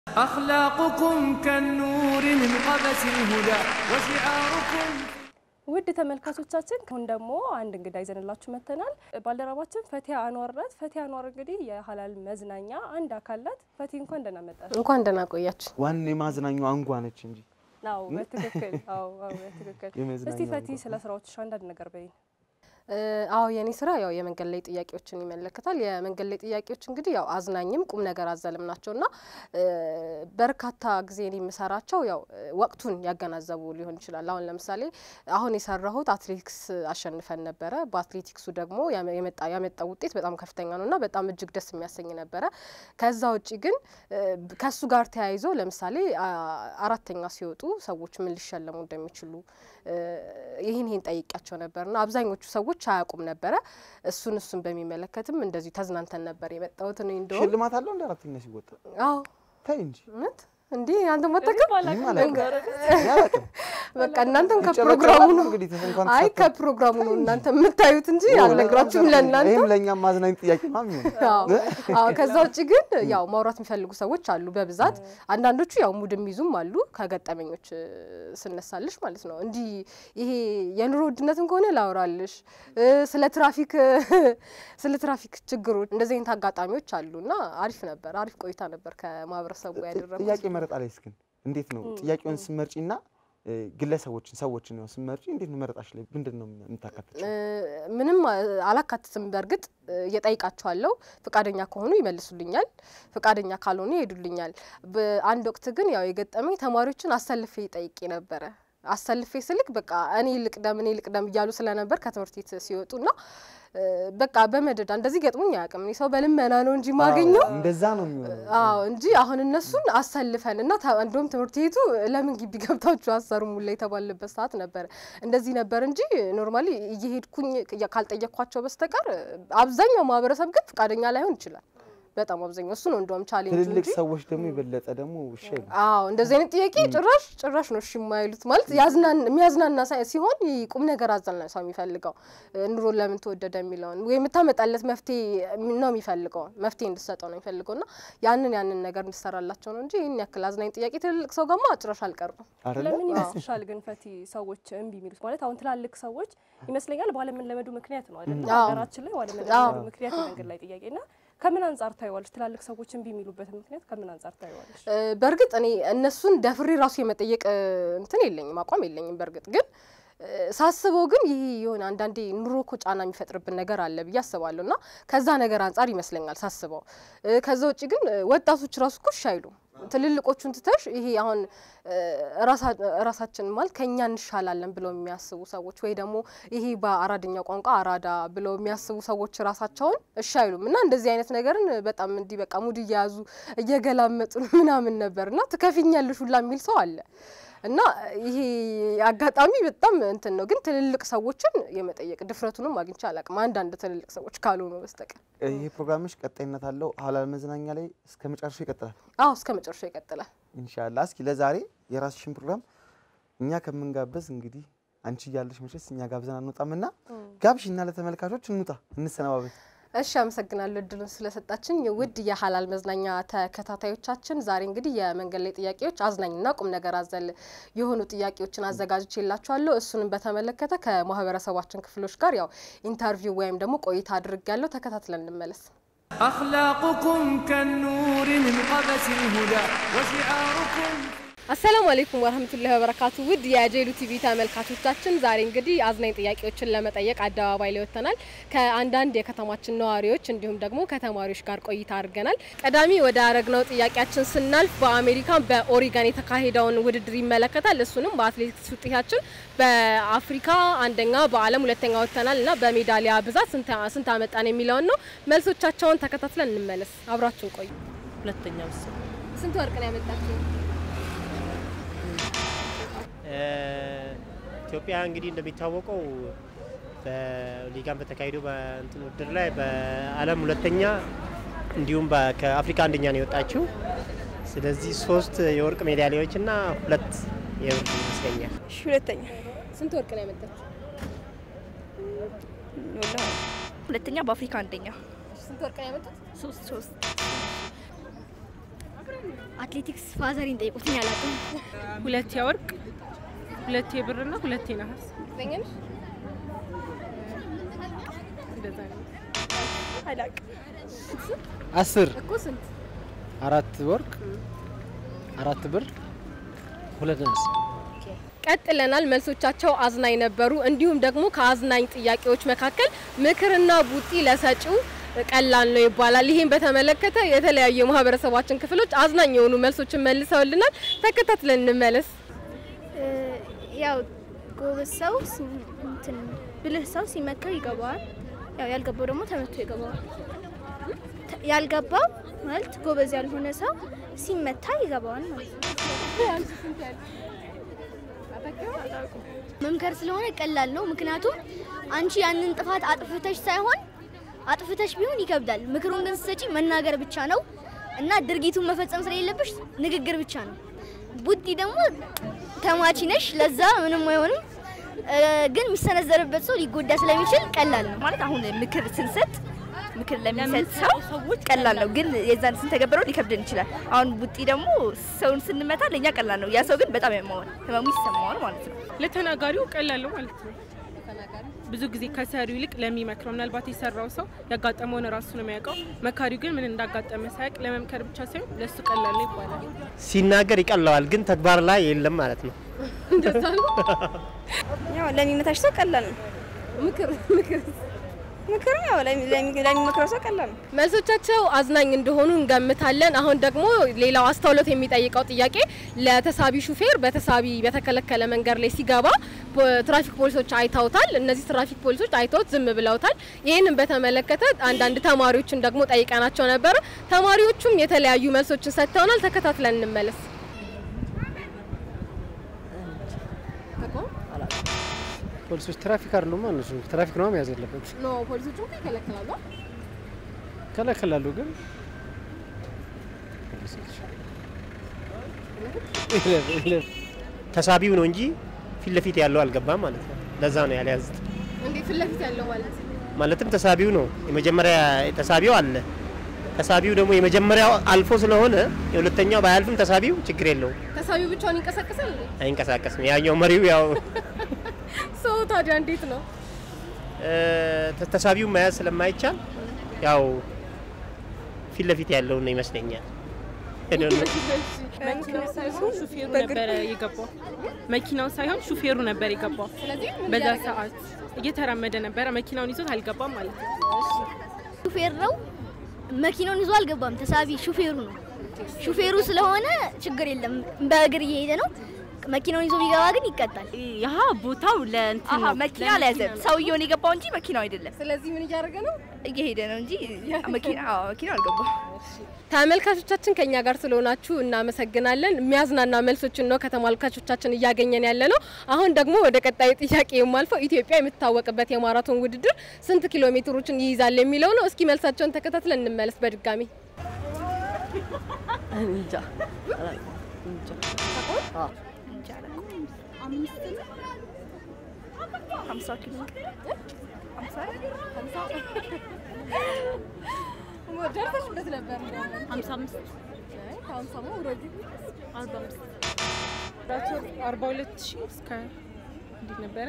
أخلاقكم كالنور من قبس الهدى وشعاركم ውድ ተመልካቾቻችን አሁን ደግሞ አንድ እንግዳ ይዘንላችሁ መጥተናል። ባልደረባችን ፈቲያ አንዋር ናት። ፈቲያ አንዋር እንግዲህ የሀላል መዝናኛ አንድ አካል ናት። ፈቲ እንኳን ደህና መጣሽ። እንኳን ደህና ቆያችሁ። ዋና የማዝናኛው አንጓ ነች እንጂ አዎ በትክክል አዎ አዎ በትክክል። የመዝናኛ እስቲ ፈቲ አንጓ። ስለ ስራዎችሽ አንዳንድ ነገር በይኝ። አዎ የኔ ስራ ያው የመንገድ ላይ ጥያቄዎችን ይመለከታል። የመንገድ ላይ ጥያቄዎች እንግዲህ ያው አዝናኝም ቁም ነገር አዘልም ናቸው እና እ በርካታ ጊዜ እኔ የምሰራቸው ያው እ ወቅቱን ያገናዘቡ ሊሆን ይችላል። አሁን ለምሳሌ አሁን የሰራሁት አትሌቲክስ አሸንፈን ነበረ። በአትሌቲክሱ ደግሞ ያመ- የመጣ ያመጣው ውጤት በጣም ከፍተኛ ነው እና በጣም እጅግ ደስ የሚያሰኝ ነበረ። ከዛ ውጭ ግን እ ከሱ ጋር ተያይዞ ለምሳሌ አ- አራተኛ ሲወጡ ሰዎች ምን ሊሸለሙ እንደሚችሉ እ ይህን ይህን ጠይቂያቸው ነበርና አብዛኞቹ ሰዎች አያውቁም ነበረ። እሱን እሱን በሚመለከትም እንደዚሁ ተዝናንተን ነበር የመጣሁት እኔ እንደውም ሽልማት አለው እንደ አራተኛ ሲወጣ አዎ ተይ እንጂ እውነት እንዲህ አንተ መጠቀም ምንም አላውቅም። እኔ አላውቅም። በቃ እናንተም ይጨበጨባል ከፕሮግራሙ ነው እንግዲህ እንኳን አይ ተሳተፍ- ከፕሮግራሙ ነው እናንተ የምታዩት እንጂ አልነግራችሁም ለእናንተ ይህም ለእኛም ማዝናኝ ጥያቄ ነው የሚሆነው። አዎ አዎ። ከዛ ውጭ ግን ያው ማውራት የሚፈልጉ ሰዎች አሉ በብዛት። አንዳንዶቹ ያው ሙድ የሚይዙም አሉ ከገጠመኞች እ፣ ስነሳልሽ ማለት ነው። እንዲህ ይሄ የኑሮ ውድነትም ከሆነ ላውራልሽ እ፣ ስለ ትራፊክ ስለ ትራፊክ ችግሮች እንደዚህ አይነት አጋጣሚዎች አሉ እና አሪፍ ነበር። አሪፍ ቆይታ ነበር ከማህበረሰቡ ያደረጉት። ጥያቄ መረጣ ላይ እስክን እንዴት ነው ጥያቄውን ስመርጪና እ፣ ግለሰቦችን ሰዎችን ነው ስመርጪ እንዴት ነው መረጣሽ ላይ ምንድን ነው የምታካትችው? እ፣ ምንም አ- አላካትትም። በእርግጥ እ፣ እየጠይቃቸዋለሁ ፍቃደኛ ከሆኑ ይመልሱልኛል፣ ፍቃደኛ ካልሆኑ ይሄዱልኛል። በአንድ ወቅት ግን ያው የገጠመኝ ተማሪዎችን አሰልፌ ጠይቄ ነበረ። አሰልፌ ስልክ በቃ እኔ ልቅደም እኔ ልቅደም እያሉ ስለነበር ከትምህርት ቤት ሲወጡ እና እ፣ በቃ በመደዳ እንደዚህ ገጥሞኝ አያውቅም። እኔ ሰው በልመና ነው እንጂ ማገኘው እንደዛ ነው የሚሆነው። አዎ እንጂ አሁን እነሱን አሰልፈን እና ተ- እንደውም ትምህርት ቤቱ ለምን ግቢ ገብታችሁ አሰሩም ላይ የተባለበት ሰዓት ነበረ። እንደዚህ ነበር እንጂ ኖርማሊ እየሄድኩኝ ቅ- ካልጠየቅኳቸው በስተቀር አብዛኛው ማህበረሰብ ግን ፈቃደኛ ላይሆን ይችላል። በጣም አብዛኛው እሱ ነው እንደውም ቻሌንጅ ትልልቅ እንጂ ሰዎች ደግሞ የበለጠ ደግሞ ውሻ ይሉ አዎ እንደዚህ አይነት ጥያቄ ጭራሽ ጭራሽ ነው እሺ የማይሉት። ማለት ያዝናን የሚያዝናና ሳይ- ሲሆን ይህ ቁም ነገር አዘል ነው ሰው የሚፈልገው እ፣ ኑሮን ለምን ተወደደ የሚለውን ወይ የምታመጣለት መፍትሄ ነው የሚፈልገው መፍትሄ እንድሰጠው ነው የሚፈልገው እና ያንን ያንን ነገር እንድሰራላቸው ነው እንጂ ይህን ያክል አዝናኝ ጥያቄ ትልልቅ ሰው ጋማ ጭራሽ አልቀርብም። አይደለ? ለምን ይመስልሻል ግን ፈቲ ሰዎች እምቢ የሚሉት? ማለት አሁን ትላልቅ ሰዎች ይመስለኛል ባለመለመዱ ምክንያት ነው አይደል? አዎ። ሀገራችን ላይ ባለመለመዱ ምክንያት የመንገድ ላይ ጥያቄና ከምን አንጻር ታይዋለሽ? ትላልቅ ሰዎች እምቢ የሚሉበትን ምክንያት ከምን አንጻር ታይዋለሽ? እ፣ በእርግጥ እኔ እነሱን ደፍሬ ራሱ የመጠየቅ እ፣ እንትን የለኝም አቋም የለኝም። በእርግጥ ግን እ፣ ሳስበው ግን ይሄ የሆነ አንዳንዴ ኑሮ እኮ ጫና የሚፈጥርብን ነገር አለ ብዬ አስባለሁ እና ከዛ ነገር አንጻር ይመስለኛል ሳስበው። እ፣ ከዛ ውጭ ግን እ፣ ወጣቶች ራሱ እኮ እሺ አይሉም። ትልልቆቹን ትተሽ ይሄ አሁን እ፣ ራሳ- ራሳችን ማለት ከኛ እንሻላለን ብለው የሚያስቡ ሰዎች ወይ ደግሞ ይሄ በአራድኛ ቋንቋ አራዳ ብለው የሚያስቡ ሰዎች ራሳቸውን እሺ አይሉም እና እንደዚህ አይነት ነገርን በጣም እንዲህ በቃ ሙድ እየያዙ እየገላመጡን ምናምን ነበር እና ትከፊኛለሽ ሁላ የሚል ሰው አለ እና ይሄ አጋጣሚ በጣም እንትን ነው። ግን ትልልቅ ሰዎችን የመጠየቅ ድፍረቱንም አግኝቼ አላውቅም፣ አንዳንድ ትልልቅ ሰዎች ካልሆኑ በስተቀር። ይሄ ፕሮግራምሽ ቀጣይነት አለው። ሀላል መዝናኛ ላይ እስከ መጨረሻው ይቀጥላል አዎ እስከ መጨረሻው ይቀጥላል። ኢንሻአላህ። እስኪ ለዛሬ የራስሽን ፕሮግራም እኛ ከምንጋበዝ እንግዲህ አንቺ እያለሽ መቼስ እኛ ጋብዘን አንወጣምና ጋብዥና ለተመልካቾች እንውጣ፣ እንሰነባበት። እሺ አመሰግናለሁ እድሉን ስለሰጣችን ውድ የሀላል መዝናኛ ተከታታዮቻችን። ዛሬ እንግዲህ የመንገድ ላይ ጥያቄዎች አዝናኝና ቁም ነገር አዘል የሆኑ ጥያቄዎችን አዘጋጅቼ የላችኋለሁ። እሱንም በተመለከተ ከማህበረሰባችን ክፍሎች ጋር ያው ኢንተርቪው ወይም ደግሞ ቆይታ አድርጌያለሁ። ተከታትለን እንመለስ። أخلاقكم كالنور من قبس الهدى وشعاركم አሰላሙ አለይኩም ወረህመቱላሂ ወበረካቱ። ውድ የጄሉ ቲቪ ተመልካቾቻችን ዛሬ እንግዲህ አዝናኝ ጥያቄዎችን ለመጠየቅ አደባባይ ላይ ወጥተናል። ከአንዳንድ የከተማችን ነዋሪዎች እንዲሁም ደግሞ ከተማሪዎች ጋር ቆይታ አድርገናል። ቀዳሚ ወደ አረግነው ጥያቄያችን ስናልፍ በአሜሪካ በኦሪገን የተካሄደውን ውድድር ይመለከታል። እሱንም በአትሌቲክስ ውጤታችን በአፍሪካ አንደኛ፣ በዓለም ሁለተኛ ወጥተናል እና በሜዳሊያ ብዛት ስንት ስንት አመጣን የሚለውን ነው። መልሶቻቸውን ተከታትለን እንመለስ። አብራችሁን ቆዩ። ሁለተኛ ምስ ስንት ወርቅ ነው ያመጣችሁ? ኢትዮጵያ እንግዲህ እንደሚታወቀው በሊጋን በተካሄደው በእንትን ውድድር ላይ በዓለም ሁለተኛ እንዲሁም በ- ከአፍሪካ አንደኛ ነው የወጣችው። ስለዚህ ሶስት የወርቅ ሜዳሊያዎች እና ሁለት የብር ይመስለኛል። እሺ ሁለተኛ ስንት ወርቅ ነው ያመጣችሁ? ሁለተኛ በአፍሪካ አንደኛ ስንት ወርቅ ነው ያመጡት? ሶስት ሶስት አትሌቲክስ ፋዘሪን ጠይቁትኝ አላውቅም። ሁለት የወርቅ ሁለት የብርና ሁለት የነሐስ እንደዛ ነው። አስር እኮ ስንት አራት ወርቅ አራት ብር ሁለት ነሐስ ቀጥለናል። መልሶቻቸው አዝናኝ ነበሩ። እንዲሁም ደግሞ ከአዝናኝ ጥያቄዎች መካከል ምክርና ቡጢ ለሰጪው ቀላል ነው ይባላል። ይህም በተመለከተ የተለያዩ የማህበረሰባችን ክፍሎች አዝናኝ የሆኑ መልሶችን መልሰውልናል። ተከታትለን እንመለስ። እ፣ ያው ጎበዝ ሰው ሲ- እንትን ብልህ ሰው ሲመከር ይገባዋል። ያው ያልገባው ደግሞ ተመቶ ይገባዋል። ተ- ያልገባው ማለት ጎበዝ ያልሆነ ሰው ሲመታ ይገባዋል ማለት ነው። መምከር ስለሆነ ቀላል ነው። ምክንያቱም አንቺ ያንን ጥፋት አጥፍተሽ ሳይሆን አጥፍተሽ ቢሆን ይከብዳል። ምክሩን ግን ስትሰጪ መናገር ብቻ ነው እና ድርጊቱን መፈጸም ስለሌለብሽ ንግግር ብቻ ነው። ቡጢ ደግሞ ተማቺ ነሽ፣ ለዛ ምንም አይሆንም። እ፣ ግን የሚሰነዘርበት ሰው ሊጎዳ ስለሚችል ቀላል ነው። ማለት አሁን ምክር ስንሰጥ ምክር ለሚሰጥ ሰው ቀላል ነው፣ ግን የዛን ስንተገበረው ሊከብደን ይችላል። አሁን ቡጢ ደግሞ ሰውን ስንመታ ለእኛ ቀላል ነው፣ ያ ሰው ግን በጣም ያማዋል፣ ህመሙ ይሰማዋል ማለት ነው። ለተናጋሪው ቀላል ነው ማለት ነው። ብዙ ጊዜ ከሰሪው ይልቅ ለሚመክረው ምናልባት የሰራው ሰው ያጋጠመውን ራሱ ነው የሚያውቀው። መካሪው ግን ምን እንዳጋጠመ ሳያውቅ ለመምከር ብቻ ሳይሆን ለእሱ ቀላል ነው ይባላል። ሲናገር ይቀለዋል፣ ግን ተግባር ላይ የለም ማለት ነው። ያው ለሚመታሽ ሰው ቀላል ነው። ምክር ምክር ምክርም ያው ለሚ- ለሚ- ለሚመክረው ሰው ቀላል ነው። መልሶቻቸው አዝናኝ እንደሆኑ እንገምታለን። አሁን ደግሞ ሌላው አስተውሎት የሚጠይቀው ጥያቄ ለተሳቢ ሹፌር በተሳቢ በተከለከለ መንገድ ላይ ሲገባ ፖ- ትራፊክ ፖሊሶች አይተውታል። እነዚህ ትራፊክ ፖሊሶች አይተውት ዝም ብለውታል። ይህንን በተመለከተ አንዳንድ ተማሪዎችን ደግሞ ጠይቀናቸው ነበር። ተማሪዎቹም የተለያዩ መልሶችን ሰጥተውናል። ተከታትለን እንመለስ። ፖሊሶች ትራፊክ አይደሉም እነሱ ትራፊክ ነው መያዝ ያለበት ኖ ፖሊሶቹ ይከለክላሉ። ከለከላሉ ግን ተሳቢው ነው እንጂ ፊት ለፊት ያለው አልገባም ማለት ነው። ለዛ ነው ያልያዙት። እንዴ ፊት ለፊት ያለው ማለት ማለትም ተሳቢው ነው የመጀመሪያ ተሳቢው አለ። ተሳቢው ደግሞ የመጀመሪያው አልፎ ስለሆነ የሁለተኛው ባያልፍም ተሳቢው ችግር የለውም፣ ተሳቢው ብቻውን ይንቀሳቀሳል እንዴ? አይንቀሳቀስም። ያኛው መሪው ያው ሰው ታዲያ እንዴት ነው? እ፣ ተሳቢው መያዝ ስለማይቻል ያው ፊት ለፊት ያለውን ነው ይመስለኛል። I don't know። መኪናው ሳይሆን ሹፌሩ ነበረ የገባው። መኪናው ሳይሆን ሹፌሩ ነበር የገባው። በዛ ሰዓት እየተራመደ ነበረ። መኪናውን ይዞት አልገባም ማለት ነው። ሹፌር ነው መኪናውን ይዞ አልገባም። ተሳቢ ሹፌሩ ነው። ሹፌሩ ስለሆነ ችግር የለም። በእግር እየሄደ ነው። መኪናውን ይዞ ቢገባ ግን ይቀጣል። ያሀ ቦታው ለእንትን ነው። መኪና አልያዘም፣ ሰውየውን የገባው እንጂ መኪናው አይደለም። ስለዚህ ምን እያደረገ ነው? እየሄደ ነው እንጂ መኪና አዎ፣ መኪናው አልገባም። ተመልካቾቻችን ከኛ ጋር ስለሆናችሁ እናመሰግናለን። የሚያዝናና መልሶችን ነው ከተመልካቾቻችን እያገኘን ያለ ነው። አሁን ደግሞ ወደ ቀጣዩ ጥያቄ የማልፈው ኢትዮጵያ የምትታወቅበት የማራቶን ውድድር ስንት ኪሎ ሜትሮችን ይይዛል የሚለው ነው። እስኪ መልሳቸውን ተከታትለን እንመለስ በድጋሚ እንጃ ሀምሳ ኪሎ ደርሰሽበት ነበር ሀምሳ አምስት አርባ አምስት አርባ ሁለት ሺህ እስከ እንዴት ነበረ?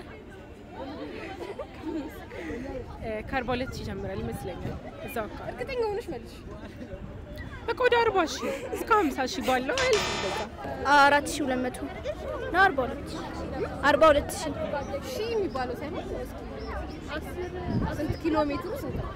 እ፣ ከአርባ ሁለት ሺህ ይጀምራል ይመስለኛል። እዛው አካባቢ እርግጠኛ ሆነሽ መልሽ። በቃ ወደ አርባ ሺህ እስከ ሀምሳ ሺህ ባለው አያልፍም በዛ አራት ሺህ ሁለት መቶ ነው አርባ ሁለት ሺህ አርባ ሁለት ሺህ ሺህ የሚባለው ሳይሆን ስንት ኪሎ ሜትሩ ስንት ነው?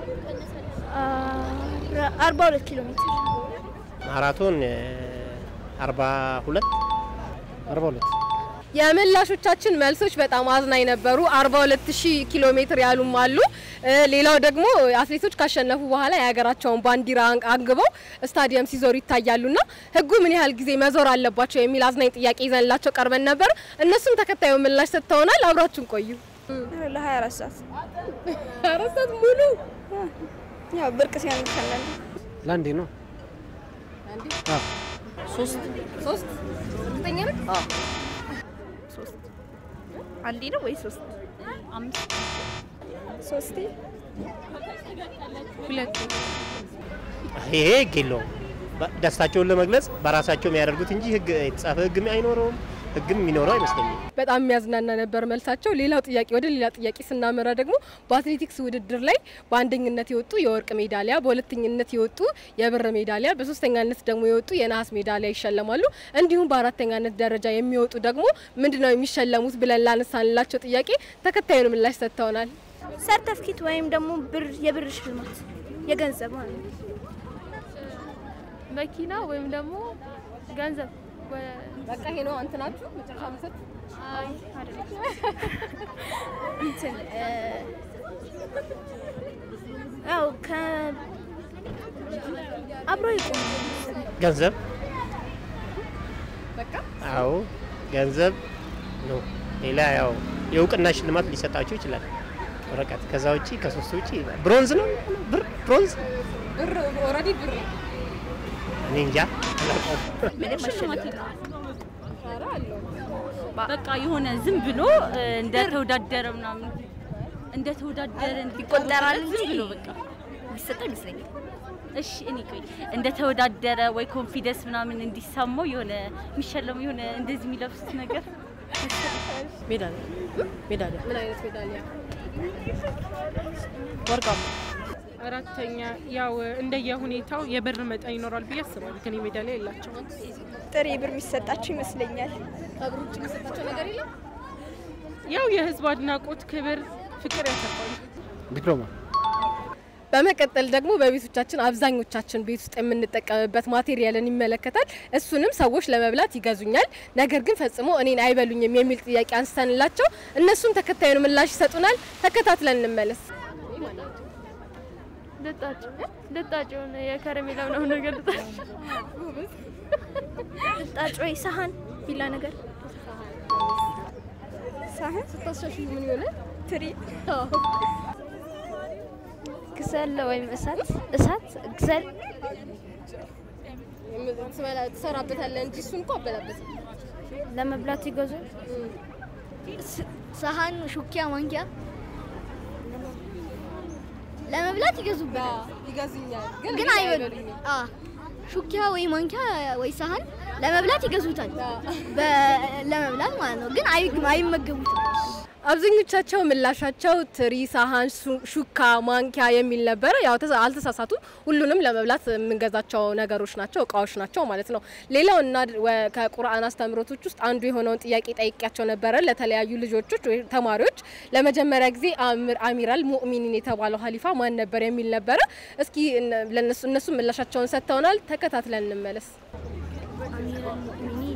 አራ- አርባ ሁለት ኪሎ ሜትር ማራቶን አርባ ሁለት አርባ ሁለት የምላሾቻችን መልሶች በጣም አዝናኝ ነበሩ። 42000 ኪሎ ሜትር ያሉም አሉ። እ፣ ሌላው ደግሞ አትሌቶች ካሸነፉ በኋላ የሀገራቸውን ባንዲራ አን- አንግበው ስታዲየም ሲዞሩ ይታያሉና ሕጉ ምን ያህል ጊዜ መዞር አለባቸው የሚል አዝናኝ ጥያቄ ይዘንላቸው ቀርበን ነበር። እነሱም ተከታዩ ምላሽ ሰጥተውናል። አብራችሁን ቆዩ። ለ24 ሰዓት አራት ሰዓት ሙሉ ያው ብርቅ ሲሆን ይከናል። ለአንዴ ነው ሶስት ሶስት እርግጠኛ ነህ? ሶስት አንዴ ነው ወይ ሶስት አምስት ሶስቴ ሁለት ይሄ ህግ የለውም። በ- ደስታቸውን ለመግለጽ በራሳቸው የሚያደርጉት እንጂ ህግ የተጻፈ ህግም አይኖረውም። ህግም የሚኖረው አይመስለኝም። በጣም የሚያዝናና ነበር መልሳቸው። ሌላው ጥያቄ ወደ ሌላ ጥያቄ ስናመራ ደግሞ በአትሌቲክስ ውድድር ላይ በአንደኝነት የወጡ የወርቅ ሜዳሊያ፣ በሁለተኝነት የወጡ የብር ሜዳሊያ፣ በሶስተኛነት ደግሞ የወጡ የነሐስ ሜዳሊያ ይሸለማሉ። እንዲሁም በአራተኛነት ደረጃ የሚወጡ ደግሞ ምንድነው የሚሸለሙት ብለን ላነሳንላቸው ጥያቄ ተከታዩን ምላሽ ሰጥተውናል። ሰርተፍኬት ወይም ደግሞ ብር የብር ሽልማት የገንዘብ ማለት ነው። መኪና ወይም ደግሞ ገንዘብ በቃ ይሄ ነው እንትናችሁ መጨረሻ መሰጥ አይ አይደለም። እንትን እ፣ ያው ከ አብሮ ይቆም ገንዘብ በቃ አዎ ገንዘብ ነው። ሌላ ያው የእውቅና ሽልማት ሊሰጣቸው ይችላል ወረቀት። ከዛ ውጪ ከሶስት ውጪ ብሮንዝ ነው ብር ብሮንዝ ብር ኦልሬዲ ብር እኔ እንጃ አላውቀውም። ምንም ሽልማት ኧረ አለው በቃ የሆነ ዝም ብሎ እ፣ እንደተወዳደረ ምናምን እንደተወዳደረ ይቆጠራል ዝም እንጂ ብሎ በቃ የሚሰጠው ይመስለኛል። እሺ እኔ ቆይ እንደተወዳደረ ወይ ኮንፊደንስ ምናምን እንዲሰማው የሆነ የሚሸለሙ የሆነ እንደዚህ የሚለብሱት ነገር ሜዳሊያ ሜዳሊያ ምን አይነት ሜዳሊያ? ወርቃማ አራተኛ ያው እንደየ ሁኔታው የብር መጠን ይኖራል ብዬ አስባለሁ። ግን ሜዳሊያ የላቸውም። ጥሬ ብር የሚሰጣቸው ይመስለኛል። ከብር ውጭ የሚሰጣቸው ነገር የለም። ያው የህዝብ አድናቆት፣ ክብር፣ ፍቅር ያተርፋሉ። ዲፕሎማ በመቀጠል ደግሞ በቤቶቻችን አብዛኞቻችን ቤት ውስጥ የምንጠቀምበት ማቴሪያልን ይመለከታል። እሱንም ሰዎች ለመብላት ይገዙኛል፣ ነገር ግን ፈጽሞ እኔን አይበሉኝም የሚል ጥያቄ አንስተንላቸው እነሱም ተከታዩን ምላሽ ይሰጡናል። ተከታትለን እንመለስ። ልጣጭ ልጣጭ የሆነ የከረሜላ ምናምን ነገር ልጣጭ ልጣጭ ወይ ሰሀን ቢላ ነገር ሳህን ስታሻሽ ምን ይሆነ ትሪ ክሰል ወይም እሳት እሳት ክሰል ትሰራበታለህ እንጂ እሱን እኮ አበላበት ለመብላት ይገዙ ሰሀን፣ ሹኪያ፣ ማንኪያ ለመብላት ይገዙበታል። ይገዙኛል፣ ግን አይበሉም። አ ሹኪያ ወይ ማንኪያ ወይ ሰሀን ለመብላት ይገዙታል። በ- ለመብላት ማለት ነው። ግን አይ- አይመገቡትም። አብዛኞቻቸው ምላሻቸው ትሪ፣ ሳህን፣ ሱ- ሹካ፣ ማንኪያ የሚል ነበረ። ያው ተሳ- አልተሳሳቱም። ሁሉንም ለመብላት የምንገዛቸው ነገሮች ናቸው፣ እቃዎች ናቸው ማለት ነው። ሌላው እና ወ- ከቁርአን አስተምህሮቶች ውስጥ አንዱ የሆነውን ጥያቄ ጠይቄያቸው ነበረ ለተለያዩ ልጆቾች ወይ ተማሪዎች። ለመጀመሪያ ጊዜ አሚር- አሚራል ሙእሚኒን የተባለው ሀሊፋ ማን ነበር የሚል ነበረ። እስኪ እነ- ለነሱ እነሱ ምላሻቸውን ሰጥተውናል። ተከታትለን እንመለስ። አሚረል ሙእሚኒን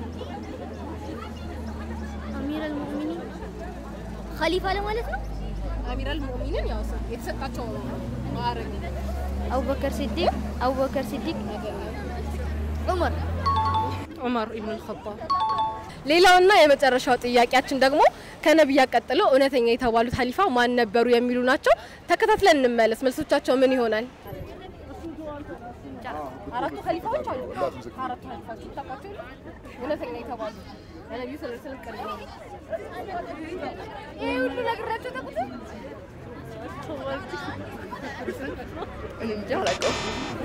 አሚረል ሙእሚኒን ኸሊፋ ለማለት ነው። አሚራል ሙእሚኒን ያው የተሰጣቸው ማዕረግ አቡበከር ሲዲቅ አቡበከር ሲዲቅ ዑመር ዑመር ኢብኑ ልኸጣብ ሌላውና የመጨረሻው ጥያቄያችን ደግሞ ከነቢያ ቀጥሎ እውነተኛ የተባሉት ሀሊፋ ማን ነበሩ የሚሉ ናቸው። ተከታትለን እንመለስ። መልሶቻቸው ምን ይሆናል? አራቱ ሀሊፋዎች አሉ። አራቱ ሀሊፋዎች ታውቋቸው የለ? እውነተኛ የተባሉ ለነቢዩ ስለ ስለም ቅርብ ነው። ይሄ ሁሉ ነግራቸው ተቁት እንጃ አላውቀውም።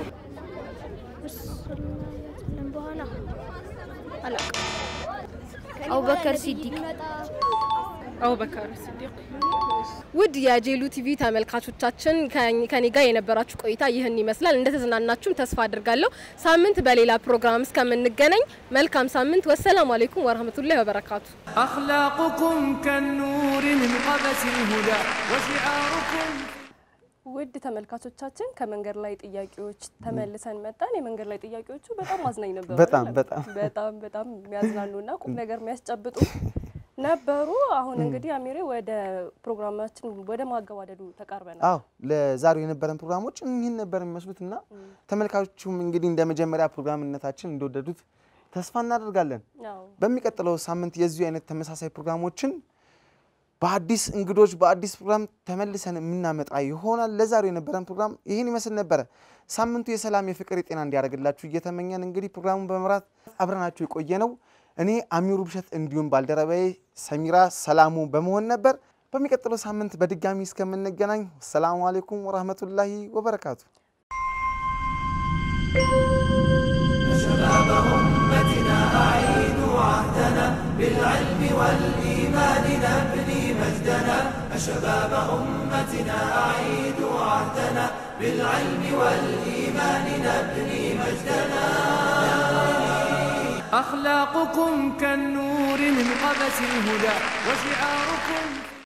በኋላ አላውቅም። አቡበከር ሲዲቅ አቡበከር ሲዲቅ ውድ የጄሉ ቲቪ ተመልካቾቻችን ከኝ- ከኔ ጋር የነበራችሁ ቆይታ ይህን ይመስላል። እንደተዝናናችሁም ተስፋ አድርጋለሁ። ሳምንት በሌላ ፕሮግራም እስከምንገናኝ መልካም ሳምንት። ወሰላሙ አሌይኩም ወረህመቱላሂ ወበረካቱ። أخلاقكم كالنور من قبس الهدى وشعاركم ውድ ተመልካቾቻችን ከመንገድ ላይ ጥያቄዎች ተመልሰን መጣን። የመንገድ ላይ ጥያቄዎቹ በጣም አዝናኝ ነበሩ። በጣም አይደለም? በጣም በጣም በጣም የሚያዝናኑና ቁም ነገር የሚያስጨብጡ ነበሩ። አሁን እንግዲህ አሚሬ ወደ ፕሮግራማችን ወደ ማገባደዱ ተቃርበናል። አዎ ለዛሬው የነበረን ፕሮግራሞች እኚህን ነበር የሚመስሉት እና ተመልካቾቹም እንግዲህ እንደ መጀመሪያ ፕሮግራምነታችን እንደወደዱት ተስፋ እናደርጋለን። አዎ። በሚቀጥለው ሳምንት የዚሁ አይነት ተመሳሳይ ፕሮግራሞችን በአዲስ እንግዶች በአዲስ ፕሮግራም ተመልሰን የምናመጣ ይሆናል። ለዛሬው የነበረን ፕሮግራም ይህን ይመስል ነበረ። ሳምንቱ የሰላም የፍቅር፣ የጤና እንዲያደርግላችሁ እየተመኘን እንግዲህ ፕሮግራሙን በመምራት አብረናችሁ የቆየ ነው እኔ አሚሩ ብሸት እንዲሁም ባልደረባዬ ሰሚራ ሰላሙ በመሆን ነበር። በሚቀጥለው ሳምንት በድጋሚ እስከምንገናኝ ሰላሙ አሌይኩም ወራህመቱላሂ ወበረካቱ። شباب أمتنا أعيدوا عهدنا بالعلم والإيمان نبني مجدنا شباب أمتنا أعيدوا عهدنا بالعلم والإيمان نبني مجدنا أخلاقكم كالنور من قبس الهدى وشعاركم